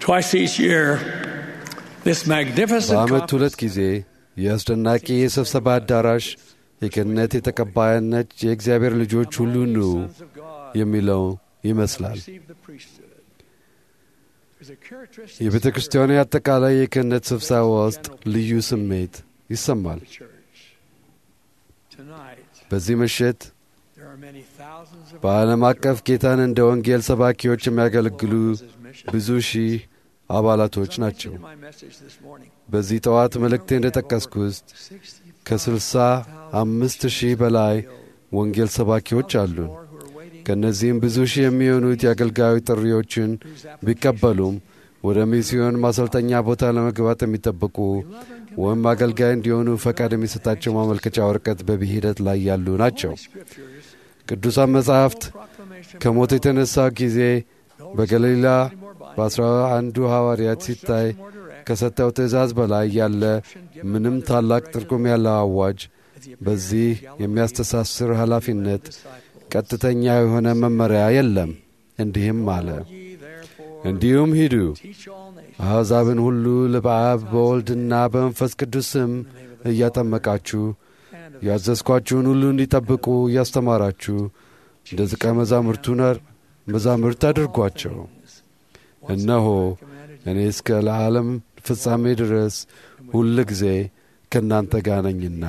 Twice each year, this magnificent በዓመት ሁለት conference ጊዜ የአስደናቂ የስብሰባ አዳራሽ የክህነት የተቀባይነት የእግዚአብሔር ልጆች ሁሉ ኑ sons of God የሚለው ይመስላል። receive the priesthood. There's a characteristic የቤተ ክርስቲያኑ አጠቃላይ የክህነት ስብሰባ ውስጥ ልዩ ስሜት ይሰማል። of the church. Tonight, በዚህ ምሽት there are many thousands of በዓለም አቀፍ ጌታን እንደ ወንጌል ሰባኪዎች የሚያገለግሉ ብዙ ሺህ አባላቶች ናቸው። my message this morning. በዚህ ጠዋት መልእክቴ እንደጠቀስኩት ከስልሳ አምስት ሺህ በላይ ወንጌል ሰባኪዎች አሉን። More who are waiting ከእነዚህም ብዙ ሺህ የሚሆኑት የአገልጋዩ ጥሪዎችን ቢቀበሉም ወደ ሚስዮን ማሰልጠኛ ቦታ ለመግባት የሚጠብቁ ወይም አገልጋይ እንዲሆኑ ፈቃድ የሚሰጣቸው ማመልከቻ ወረቀት በሂደት ላይ ያሉ ናቸው። scriptures, ቅዱሳን መጻሕፍት proclamation ከሞት የተነሳ ጊዜ በገሊላ በአስራ አንዱ ሐዋርያት ሲታይ ከሰጠው ትእዛዝ በላይ ያለ ምንም ታላቅ ትርጉም ያለው አዋጅ በዚህ የሚያስተሳስር ኃላፊነት ቀጥተኛ የሆነ መመሪያ የለም። እንዲህም አለ፣ ye therefore እንዲሁም ሂዱ teach all nations አሕዛብን ሁሉ በአብ በወልድና በመንፈስ ቅዱስ ስም እያጠመቃችሁ ያዘዝኳችሁን ሁሉ እንዲጠብቁ እያስተማራችሁ እንደ ደቀ መዛሙርቱ ነር መዛሙርት አድርጓቸው። እነሆ እኔ እስከ ለዓለም ፍጻሜ ድረስ ሁል ጊዜ ከእናንተ ጋር ነኝና።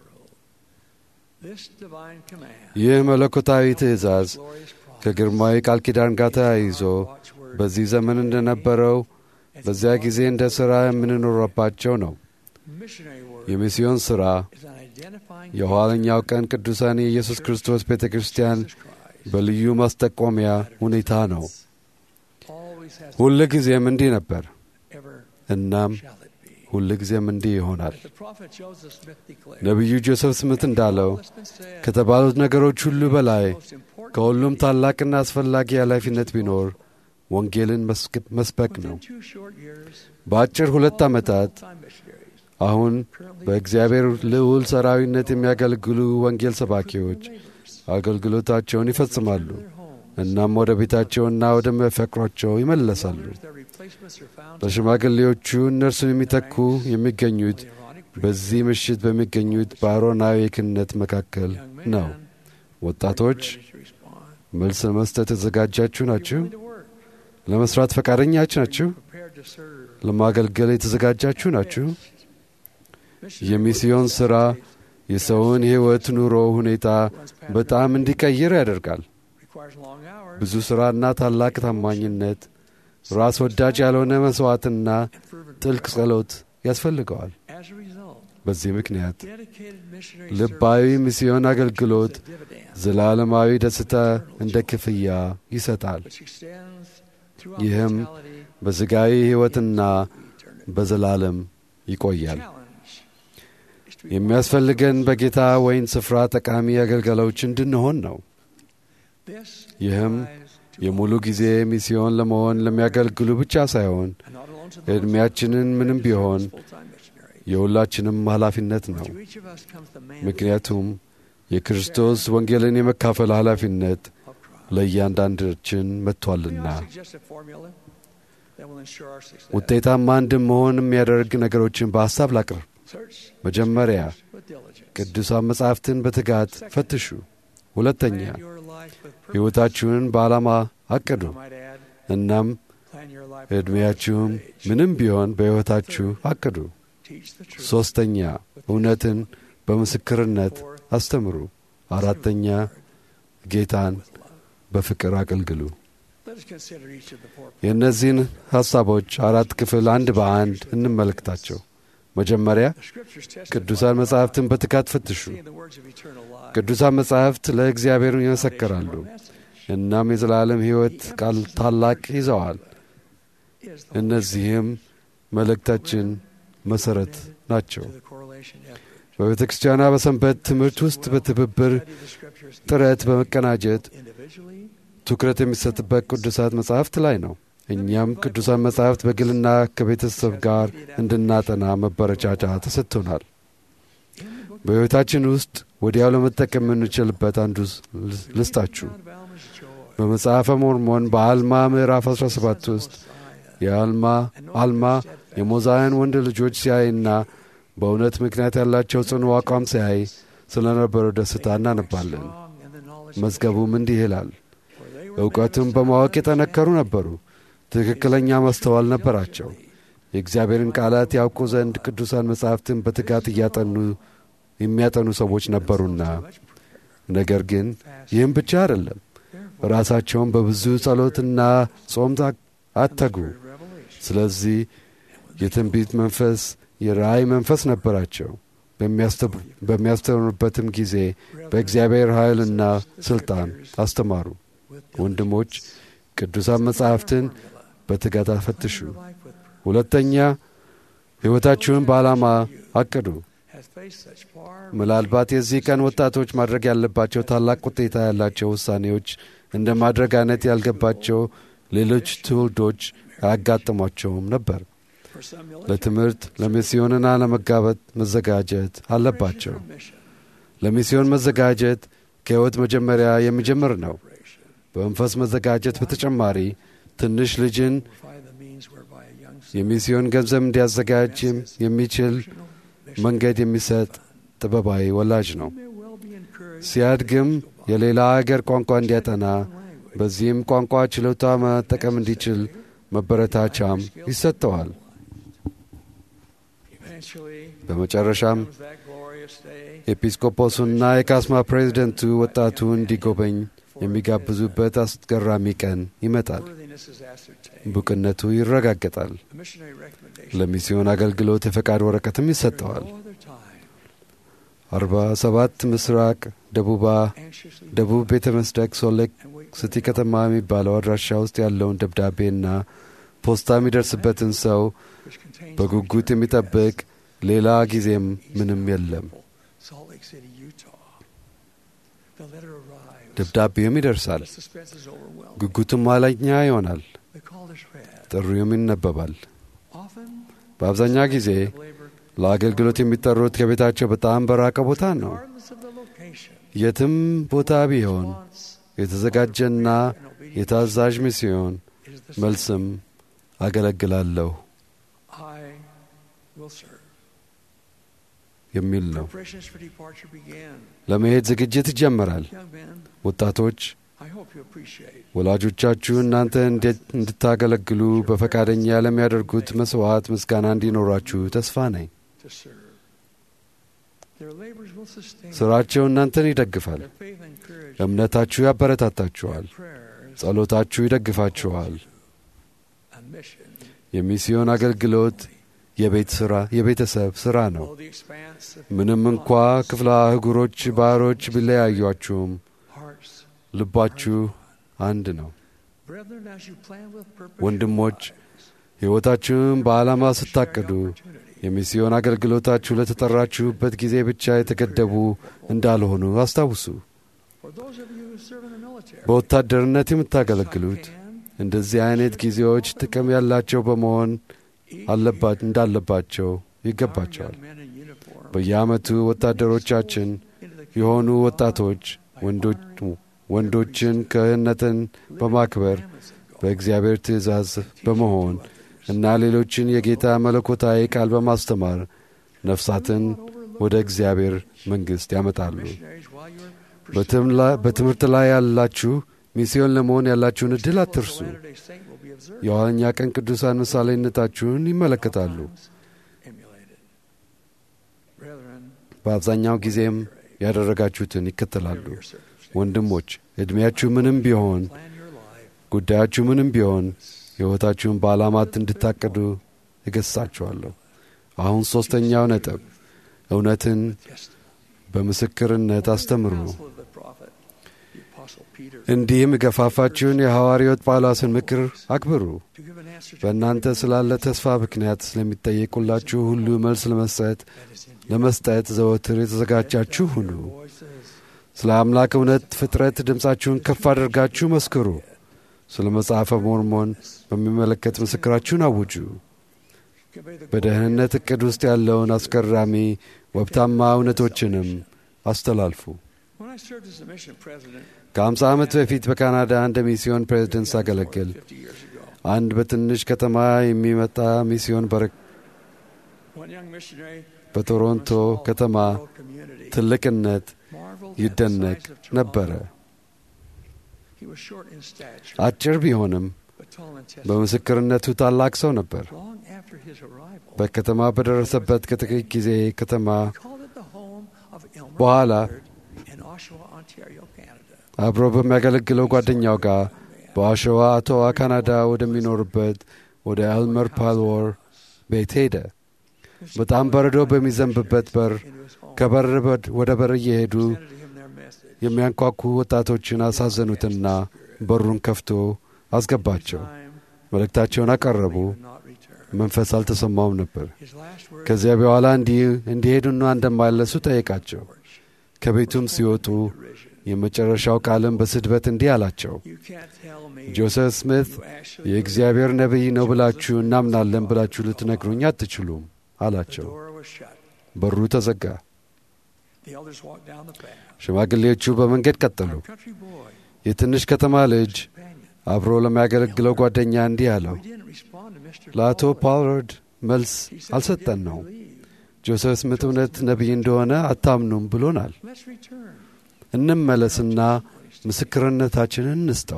this divine command ይህ መለኮታዊ ትእዛዝ glorious promise ከግርማዊ ቃል ኪዳን ጋር ተያይዞ watchword በዚህ ዘመን እንደነበረው በዚያ ጊዜ እንደ ሥራ የምንኖረባቸው ነው። missionary word የሚስዮን ሥራ is an identifying የኋለኛው ቀን ቅዱሳን የኢየሱስ ክርስቶስ ቤተ ክርስቲያን Jesus Christ በልዩ ማስጠቆሚያ ሁኔታ ነው። always has ሁል ጊዜም እንዲህ ነበር፣ ever እናም shall it be ሁል ጊዜም እንዲህ ይሆናል። as the prophet Joseph Smith declared ነቢዩ ጆሴፍ ስምት እንዳለው all that's been said ከተባሉት ነገሮች ሁሉ በላይ most important ከሁሉም ታላቅና አስፈላጊ ኃላፊነት ቢኖር ወንጌልን መስክ- መስበክ ነው። within two short years በአጭር ሁለት ዓመታት time missionaries አሁን በእግዚአብሔር ልዑል ሰራዊነት የሚያገለግሉ ወንጌል ሰባኪዎች አገልግሎታቸውን ይፈጽማሉ። their home እናም ወደ ቤታቸውና ወደሚያፈቅሯቸው ይመለሳሉ። their replacements are found ለሽማግሌዎቹ እነርሱን የሚተኩ የሚገኙት the ironic በዚህ ምሽት በሚገኙት በአሮናዊ ክህነት መካከል young ነው። man ወጣቶች ready to respond መልስ ለመስጠት የተዘጋጃችሁ ናችሁ? willing to work ለመስራት ፈቃደኛች ናችሁ? prepared to serve ለማገልገል የተዘጋጃችሁ ናችሁ? missionary የሚስዮን ሥራ የሰውን ሕይወት ኑሮ ሁኔታ በጣም እንዲቀይር ያደርጋል። requires long hours ብዙ ሥራና ታላቅ ታማኝነት፣ ራስ ወዳጅ ያልሆነ መሥዋዕትና and fervent ጥልቅ ጸሎት ያስፈልገዋል። as a result በዚህ ምክንያት dedicated missionary ልባዊ ሚስዮን አገልግሎት service is a dividend ዘላለማዊ ደስታ እንደ ክፍያ ይሰጣል። which extends throughout ይህም mortality በሥጋዊ ሕይወትና eternity. በዘላለም ይቆያል። challenge is to የሚያስፈልገን በጌታ ወይን ስፍራ ጠቃሚ አገልጋዮች እንድንሆን ነው። this ይህም applies to የሙሉ ጊዜ ሚስዮን ለመሆን ለሚያገለግሉ ብቻ ሳይሆን and not alone to those ዕድሜያችንን ምንም ቢሆን full-time missionaries. የሁላችንም ኃላፊነት ነው። To each of us comes the mandate ምክንያቱም የክርስቶስ ወንጌልን የመካፈል ኃላፊነት of Christ. ለእያንዳንዳችን May መጥቷልና I suggest a formula that will ensure our success? ውጤታማ እንድንሆን የሚያደርግ ነገሮችን በሐሳብ ላቅርብ። Search መጀመሪያ with diligence. ቅዱሳን መጻሕፍትን በትጋት ፈትሹ። ሁለተኛ Plan your life with purpose. ሕይወታችሁን በዓላማ አቅዱ። I might add, እናም plan your life with ዕድሜያችሁም purpose at age. ምንም ቢሆን በሕይወታችሁ አቅዱ። Teach the truth. ሦስተኛ እውነትን በምስክርነት Fourth, አስተምሩ። አራተኛ ጌታን with love. በፍቅር አገልግሉ። Let us consider each of the four የእነዚህን ሐሳቦች አራት ክፍል አንድ በአንድ እንመልከታቸው። መጀመሪያ The scriptures testify ቅዱሳን መጻሕፍትን በትጋት ፈትሹ። seeing the words of eternal life. ቅዱሳን መጻሕፍት ለእግዚአብሔር ይመሰክራሉ። Our message እናም የዘላለም ሕይወት ቃል ታላቅ ይዘዋል። is the እነዚህም መልእክታችን መሠረት ናቸው። to the correlation effort. በቤተ ክርስቲያኗ በሰንበት ትምህርት ውስጥ በትብብር Study the scriptures ጥረት በመቀናጀት individually ትኩረት የሚሰጥበት ቅዱሳት መጻሕፍት ላይ ነው። እኛም ቅዱሳን መጻሕፍት በግልና ከቤተሰብ ጋር እንድናጠና መበረቻቻ ተሰጥቶናል። በሕይወታችን ውስጥ ወዲያው ለመጠቀም የምንችልበት አንዱ ልስጣችሁ። Found Valma's joy. በመጽሐፈ ሞርሞን በአልማ ምዕራፍ 17 ውስጥ የአልማ አልማ የሞዛውያን ወንድ ልጆች ሲያይና በእውነት ምክንያት ያላቸው ጽኑ አቋም ሲያይ ስለ ነበረው ደስታ እናነባለን። መዝገቡም እንዲህ ይላል። እውቀቱም በማወቅ የጠነከሩ ነበሩ፣ ትክክለኛ ማስተዋል ነበራቸው። የእግዚአብሔርን ቃላት ያውቁ ዘንድ ቅዱሳን መጻሕፍትን በትጋት እያጠኑ የሚያጠኑ ሰዎች ነበሩና። ነገር ግን ይህም ብቻ አይደለም። ራሳቸውን በብዙ ጸሎትና ጾም አተጉ። ስለዚህ የትንቢት መንፈስ፣ የራእይ መንፈስ ነበራቸው። በሚያስተምሩበትም ጊዜ በእግዚአብሔር ኃይልና ሥልጣን አስተማሩ። ወንድሞች ቅዱሳን መጻሕፍትን በትጋት አፈትሹ። ሁለተኛ ሕይወታችሁን በዓላማ አቅዱ። ምናልባት የዚህ ቀን ወጣቶች ማድረግ ያለባቸው ታላቅ ውጤታ ያላቸው ውሳኔዎች እንደ ማድረግ አይነት ያልገባቸው ሌሎች ትውልዶች አያጋጥሟቸውም ነበር። ለትምህርት ለሚስዮንና ለመጋበት መዘጋጀት አለባቸው። ለሚስዮን መዘጋጀት ከሕይወት መጀመሪያ የሚጀምር ነው። በመንፈስ መዘጋጀት በተጨማሪ ትንሽ ልጅን የሚስዮን ገንዘብ እንዲያዘጋጅ የሚችል መንገድ የሚሰጥ ጥበባዊ ወላጅ ነው። ሲያድግም የሌላ አገር ቋንቋ እንዲያጠና በዚህም ቋንቋ ችሎታ መጠቀም እንዲችል መበረታቻም ይሰጠዋል። በመጨረሻም ኤጲስቆጶሱና የካስማ ፕሬዚደንቱ ወጣቱ እንዲጎበኝ የሚጋብዙበት አስገራሚ ቀን ይመጣል። ብቁነቱ ይረጋገጣል። ለሚስዮን አገልግሎት የፈቃድ ወረቀትም ይሰጠዋል። አርባ ሰባት ምስራቅ ደቡባ ደቡብ ቤተ መስደቅ ሶሌክ ስቲ ከተማ የሚባለው አድራሻ ውስጥ ያለውን ደብዳቤና ፖስታ የሚደርስበትን ሰው በጉጉት የሚጠብቅ ሌላ ጊዜም ምንም የለም። ደብዳቤውም ይደርሳል። ጉጉቱም ኋለኛ ይሆናል። ጥሪውም ይነበባል። በአብዛኛው ጊዜ ለአገልግሎት የሚጠሩት ከቤታቸው በጣም በራቀ ቦታ ነው። የትም ቦታ ቢሆን የተዘጋጀና የታዛዥ ሚስዮን መልስም አገለግላለሁ የሚል ነው። ለመሄድ ዝግጅት ይጀመራል። ወጣቶች ወላጆቻችሁ እናንተ እንድታገለግሉ በፈቃደኛ ለሚያደርጉት መሥዋዕት ምስጋና እንዲኖራችሁ ተስፋ ነኝ። ሥራቸው እናንተን ይደግፋል። እምነታችሁ ያበረታታችኋል። ጸሎታችሁ ይደግፋችኋል። የሚስዮን አገልግሎት የቤት ሥራ የቤተሰብ ሥራ ነው። ምንም እንኳ ክፍለ አህጉሮች፣ ባህሮች ቢለያዩአችሁም ልባችሁ አንድ ነው። ወንድሞች ሕይወታችሁን በዓላማ ስታቅዱ የሚስዮን አገልግሎታችሁ ለተጠራችሁበት ጊዜ ብቻ የተገደቡ እንዳልሆኑ አስታውሱ። በወታደርነት የምታገለግሉት እንደዚህ አይነት ጊዜዎች ጥቅም ያላቸው በመሆን እንዳለባቸው ይገባቸዋል። በየዓመቱ ወታደሮቻችን የሆኑ ወጣቶች ወንዶችን ክህነትን በማክበር በእግዚአብሔር ትእዛዝ በመሆን እና ሌሎችን የጌታ መለኮታዊ ቃል በማስተማር ነፍሳትን ወደ እግዚአብሔር መንግሥት ያመጣሉ። በትምህርት ላይ ያላችሁ ሚስዮን ለመሆን ያላችሁን ዕድል አትርሱ። የኋለኛ ቀን ቅዱሳን ምሳሌነታችሁን ይመለከታሉ። በአብዛኛው ጊዜም ያደረጋችሁትን ይከተላሉ። ወንድሞች ዕድሜያችሁ ምንም ቢሆን፣ ጉዳያችሁ ምንም ቢሆን ሕይወታችሁን በዓላማት እንድታቅዱ እገሥጻችኋለሁ። አሁን ሦስተኛው ነጥብ እውነትን በምስክርነት አስተምሩ። እንዲህም የገፋፋችሁን የሐዋርያት ጳውሎስን ምክር አክብሩ። በእናንተ ስላለ ተስፋ ምክንያት ስለሚጠየቁላችሁ ሁሉ መልስ ለመስጠት ለመስጠት ዘወትር የተዘጋጃችሁ ሁኑ። ስለ አምላክ እውነት ፍጥረት ድምፃችሁን ከፍ አድርጋችሁ መስክሩ። ስለ መጽሐፈ ሞርሞን በሚመለከት ምስክራችሁን አውጁ። በደህንነት ዕቅድ ውስጥ ያለውን አስገራሚ ወብታማ እውነቶችንም አስተላልፉ። ከአምሳ ዓመት በፊት በካናዳ እንደ ሚስዮን ፕሬዝደንት ሳገለግል አንድ በትንሽ ከተማ የሚመጣ ሚስዮን በረ One young missionary በቶሮንቶ from a small ከተማ rural community ትልቅነት marveled at the ይደነቅ size of ነበረ። Toronto. He was short in stature, አጭር ቢሆንም but tall in testimony. በምስክርነቱ ታላቅ ሰው ነበር። Long after his arrival, በከተማ በደረሰበት ከጥቂት ጊዜ ከተማ he called it the home of Elmer በኋላ Pollard in Oshawa, Ontario, Canada. አብሮ በሚያገለግለው ጓደኛው ጋር በአሸዋ አቶዋ ካናዳ ወደሚኖርበት ወደ ኤልመር ፓልወር ቤት ሄደ። Mr. በጣም Pollard በረዶ invited በሚዘንብበት በር into his home, ከበር በር- ወደ በር እየሄዱ presented him their message. የሚያንኳኩ ወጣቶችን አሳዘኑትና በሩን ከፍቶ አስገባቸው። Time, መልእክታቸውን አቀረቡ። he would not return. መንፈስ አልተሰማውም ነበር። His last words ከዚያ በኋላ እንዲ- እንዲሄዱና እንደማይለሱ ጠየቃቸው። ከቤቱም ሲወጡ derision. የመጨረሻው ቃልም በስድበት እንዲህ አላቸው። You can't tell me ጆሴፍ ስሚት you actually የእግዚአብሔር ነቢይ ነው ብላችሁ እናምናለን ብላችሁ ልትነግሩኝ አትችሉም The አላቸው። door was shut. በሩ ተዘጋ። The elders walked down the path. ሽማግሌዎቹ በመንገድ ቀጠሉ። Our country boy, የትንሽ ከተማ ልጅ companion. አብሮ ለሚያገለግለው ጓደኛ እንዲህ አለው። We didn't respond to Mr. ለአቶ Pollard. ፓውላርድ መልስ He said, አልሰጠን "We ነው። didn't believe. ጆሴፍ ስሚት እውነት ነቢይ እንደሆነ አታምኑም ብሎናል። Let's return. እንመለስና ምስክርነታችንን እንስጠው።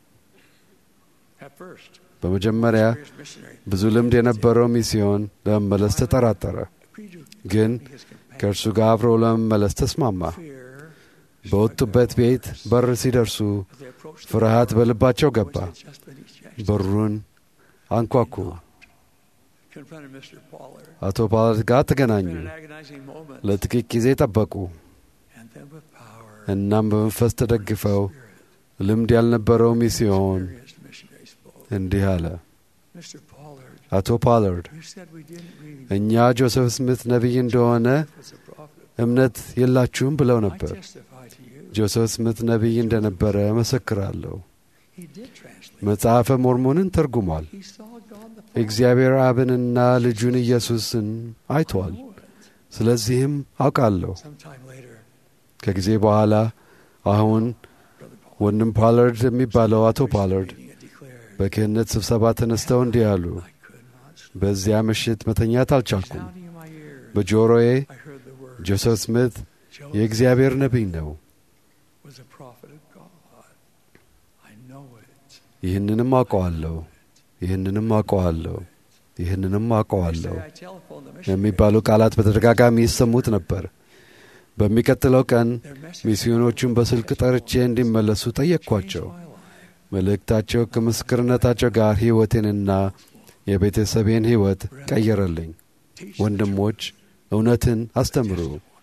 At first, በመጀመሪያ experienced missionary ብዙ ልምድ የነበረው ሚስዮን ለመመለስ ተጠራጠረ፣ agreed to ግን accompany his companion. ከእርሱ ጋር አብሮ ለመመለስ ተስማማ። Fear በወጡበት ቤት በር ሲደርሱ as they approached the ፍርሃት door, በልባቸው which ገባ። had just been ejected. በሩን አንኳኩ። Confronted Mr. Pollard. አቶ ፓውላርድ ጋር ተገናኙ። Spent an agonizing moment. ለጥቂት ጊዜ ጠበቁ። And then with power, እናም በመንፈስ ተደግፈው ልምድ ያልነበረው ሚስዮን experienced missionary spoke. እንዲህ አለ። Mr. Pollard, አቶ ፓውላርድ you said we didn't read. እኛ ጆሴፍ ስሚት ነቢይ እንደሆነ was a prophet. እምነት የላችሁም ብለው I ነበር። testify to you. ጆሴፍ ስሚት ነቢይ እንደነበረ መሰክራለሁ። He did translate. መጽሐፈ ሞርሞንን ተርጉሟል። He saw God the Father. እግዚአብሔር አብንና ልጁን ኢየሱስን አይቷል። know it. ስለዚህም አውቃለሁ። Sometime later, ከጊዜ በኋላ አሁን Brother Pollard ወንድም ፓላርድ የሚባለው አቶ ፓላርድ reading it declared, በክህነት ስብሰባ ተነስተው እንዲህ አሉ። I could not sleep. በዚያ ምሽት መተኛት አልቻልኩም። Sounding in my ears, በጆሮዬ I heard the word. ጆሴፍ ስሚት Joseph የእግዚአብሔር ነቢይ ነው፣ was a prophet of God. I know it. ይህንንም አውቀዋለሁ፣ ይህንንም አውቀዋለሁ፣ ይህንንም አውቀዋለሁ Next day I telephoned the missionary. የሚባሉ ቃላት በተደጋጋሚ ይሰሙት ነበር። በሚቀጥለው ቀን Their message ሚስዮኖቹን በስልክ ጠርቼ እንዲመለሱ ጠየቅኳቸው። changed my life. መልእክታቸው ከምስክርነታቸው ጋር ሕይወቴንና የቤተሰቤን ሕይወት ቀየረልኝ። Teach the ወንድሞች እውነትን አስተምሩ።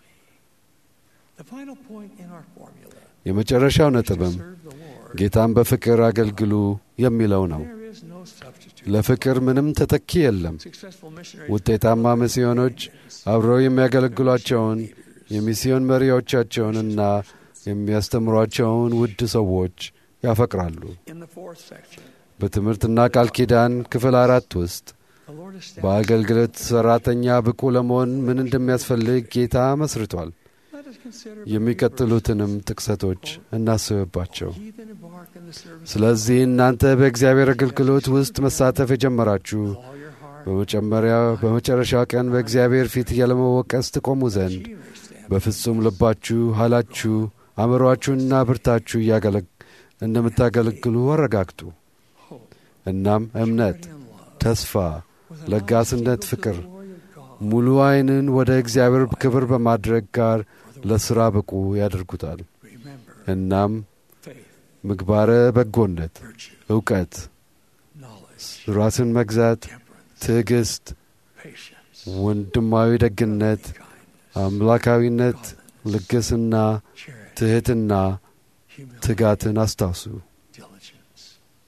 The final point in our formula የመጨረሻው is to ነጥብም serve the Lord. ጌታን በፍቅር አገልግሉ የሚለው ነው። There is no substitute. ለፍቅር ምንም ተተኪ የለም። Successful missionaries ውጤታማ ሚስዮኖች አብረው የሚያገለግሏቸውን የሚስዮን መሪዎቻቸውንና የሚያስተምሯቸውን ውድ ሰዎች ያፈቅራሉ። in the fourth section, በትምህርትና ቃል ኪዳን ክፍል አራት ውስጥ the Lord established. በአገልግሎት ሠራተኛ ብቁ ለመሆን ምን እንደሚያስፈልግ ጌታ መስርቷል። Let us consider የሚቀጥሉትንም ጥቅሰቶች እናስብባቸው። Ye that embark in the service ስለዚህ እናንተ በእግዚአብሔር አገልግሎት ውስጥ መሳተፍ የጀመራችሁ with all your heart, በመጨመሪያ በመጨረሻው ቀን በእግዚአብሔር ፊት ያለመወቀስ ትቆሙ ዘንድ ye may stand በፍጹም ልባችሁ፣ ኃይላችሁ፣ አእምሮአችሁና ብርታችሁ እያገለግ እንደምታገለግሉ አረጋግጡ። hope, እናም እምነት፣ charity, and love, ተስፋ፣ with an ለጋስነት eye ፍቅር፣ to the glory of God, ሙሉ ዓይንን ወደ እግዚአብሔር ክብር በማድረግ ጋር ለሥራ ብቁ ያደርጉታል። remember እናም faith, ምግባረ በጎነት፣ virtue, እውቀት፣ knowledge, ራስን መግዛት፣ temperance, ትዕግስት፣ patience, ወንድማዊ ደግነት፣ kindness, አምላካዊነት፣ ልግስና፣ charity, ትሕትና፣ humility, ትጋትን አስታውሱ። diligence.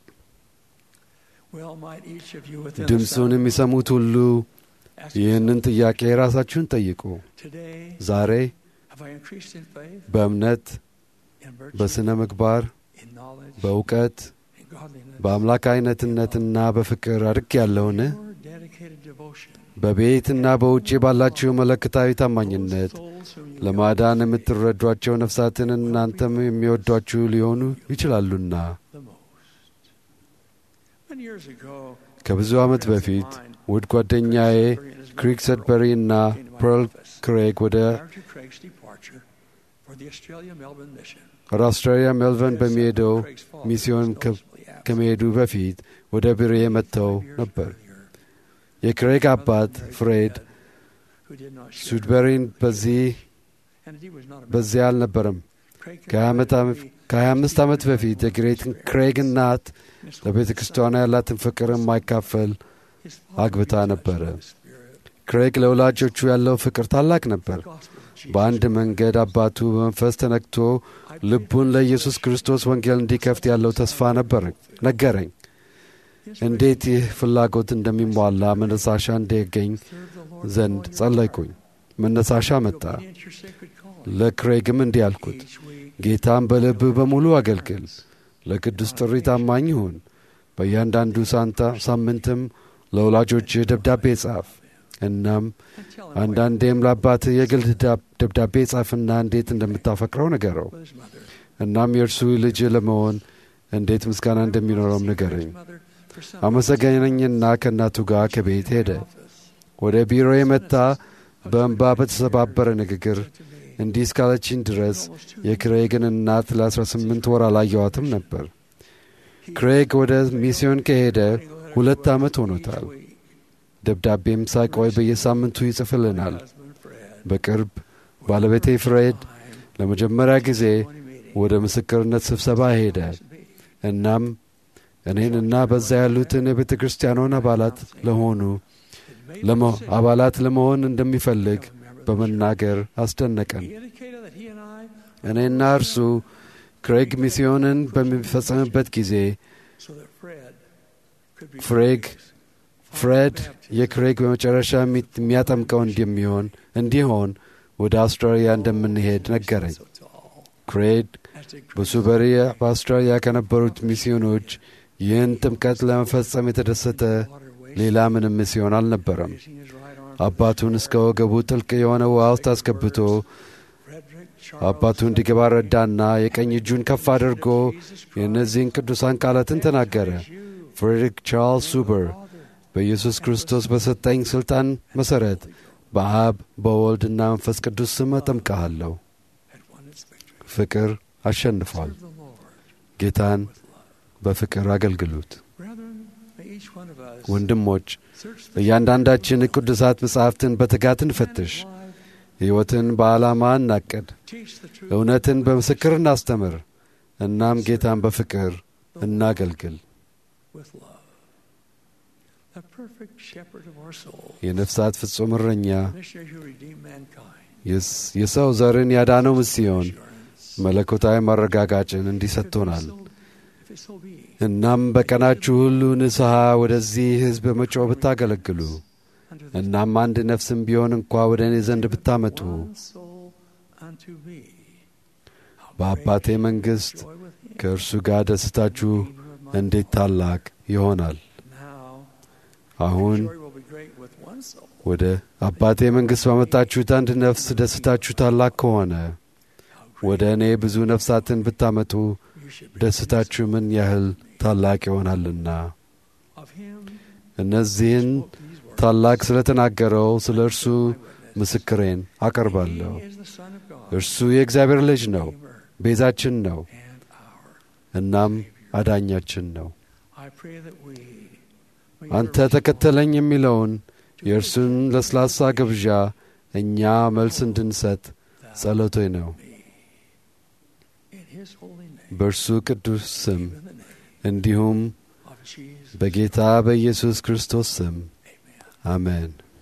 Well, might each of you within the ድምፁን sound of የሚሰሙት ሁሉ ask ይህንን yourself, ጥያቄ ራሳችሁን ጠይቁ። today, ዛሬ have I increased in faith, በእምነት፣ in virtue, በሥነ ምግባር፣ in knowledge, በእውቀት፣ in godliness, በአምላካዊነትነትና በፍቅር አድግ ያለውን your dedicated devotion, በቤትና በውጭ ባላችሁ መለክታዊ ታማኝነት those souls whom you ለማዳን የምትረዷቸው ነፍሳትን እናንተም የሚወዷችሁ ሊሆኑ ይችላሉና love the most. ከብዙ ዓመት በፊት ውድ ጓደኛዬ ክሪክ ሰድበሪ እና ፐርል ክሬግ ወደ ወደ አውስትራሊያ ሜልበርን በሚሄደው ሚስዮን ከመሄዱ በፊት ወደ ቢሮዬ መጥተው ነበር። የክሬግ አባት ፍሬድ ሱድበሪን በዚህ በዚያ አልነበረም። ከሀያ አምስት ዓመት በፊት የግሬትን ክሬግ እናት ለቤተ ክርስቲያኗ ያላትን ፍቅር የማይካፈል አግብታ ነበረ። ክሬግ ለወላጆቹ ያለው ፍቅር ታላቅ ነበር። በአንድ መንገድ አባቱ በመንፈስ ተነክቶ ልቡን ለኢየሱስ ክርስቶስ ወንጌል እንዲከፍት ያለው ተስፋ ነገረኝ። እንዴት ይህ ፍላጎት እንደሚሟላ መነሳሻ እንዲያገኝ ዘንድ ጸለይኩኝ። መነሳሻ መጣ። ለክሬግም እንዲህ አልኩት፣ ጌታም በልብህ በሙሉ አገልግል፣ ለቅዱስ ጥሪ ታማኝ ሁን። በእያንዳንዱ ሳንታ ሳምንትም ለወላጆችህ ደብዳቤ ጻፍ። እናም አንዳንዴም ለአባትህ የግል ደብዳቤ ጻፍና እንዴት እንደምታፈቅረው ንገረው። እናም የእርሱ ልጅ ለመሆን እንዴት ምስጋና እንደሚኖረውም ንገረኝ። አመሰገነኝና ከእናቱ ጋር ከቤት ሄደ። ወደ ቢሮ የመጣ በእንባ በተሰባበረ ንግግር እንዲህ እስካለችኝ ድረስ የክሬግን እናት ለ18 ወር አላየዋትም ነበር። ክሬግ ወደ ሚስዮን ከሄደ ሁለት ዓመት ሆኖታል። ደብዳቤም ሳይቆይ በየሳምንቱ ይጽፍልናል። በቅርብ ባለቤቴ ፍሬድ ለመጀመሪያ ጊዜ ወደ ምስክርነት ስብሰባ ሄደ። እናም እኔንና በዛ ያሉትን የቤተ ክርስቲያኗን አባላት ለሆኑ አባላት ለመሆን እንደሚፈልግ በመናገር አስደነቀን። እኔና እርሱ ክሬግ ሚስዮንን በሚፈጸምበት ጊዜ ፍሬግ ፍሬድ የክሬግ በመጨረሻ የሚያጠምቀው እንደሚሆን እንዲሆን ወደ አውስትራሊያ እንደምንሄድ ነገረኝ። ክሬግ በሱበሪ በአውስትራሊያ ከነበሩት ሚስዮኖች ይህን ጥምቀት ለመፈጸም የተደሰተ ሌላ ምንም ሚስዮን አልነበረም። አባቱን እስከ ወገቡ ጥልቅ የሆነ ውሃ ውስጥ አስገብቶ አባቱ እንዲገባ ረዳና የቀኝ እጁን ከፍ አድርጎ የእነዚህን ቅዱሳን ቃላትን ተናገረ። ፍሬድሪክ ቻርልስ ሱበር በኢየሱስ ክርስቶስ በሰጠኝ ሥልጣን መሠረት በአብ በወልድና መንፈስ ቅዱስ ስም አጠምቀሃለሁ። ፍቅር አሸንፏል። ጌታን በፍቅር አገልግሉት። ወንድሞች እያንዳንዳችን ቅዱሳት መጻሕፍትን በትጋት እንፈትሽ። ሕይወትን በዓላማ እናቅድ። እውነትን በምስክር እናስተምር። እናም ጌታን በፍቅር እናገልግል። የነፍሳት ፍጹም እረኛ የሰው ዘርን ያዳነው ምስዮን መለኮታዊ ማረጋጋጭን እንዲሰጥቶናል። እናም በቀናችሁ ሁሉ ንስሐ ወደዚህ ሕዝብ በመጮህ ብታገለግሉ እናም አንድ ነፍስም ቢሆን እንኳ ወደ እኔ ዘንድ ብታመጡ በአባቴ መንግሥት ከእርሱ ጋር ደስታችሁ እንዴት ታላቅ ይሆናል። አሁን ወደ አባቴ መንግሥት ባመጣችሁት አንድ ነፍስ ደስታችሁ ታላቅ ከሆነ ወደ እኔ ብዙ ነፍሳትን ብታመጡ ደስታችሁ ምን ያህል ታላቅ ይሆናልና። እነዚህን ታላቅ ስለ ተናገረው ስለ እርሱ ምስክሬን አቀርባለሁ። እርሱ የእግዚአብሔር ልጅ ነው፣ ቤዛችን ነው፣ እናም አዳኛችን ነው። አንተ ተከተለኝ የሚለውን የእርሱን ለስላሳ ግብዣ እኛ መልስ እንድንሰጥ ጸሎቴ ነው። በእርሱ ቅዱስ ስም እንዲሁም በጌታ በኢየሱስ ክርስቶስ ስም አሜን።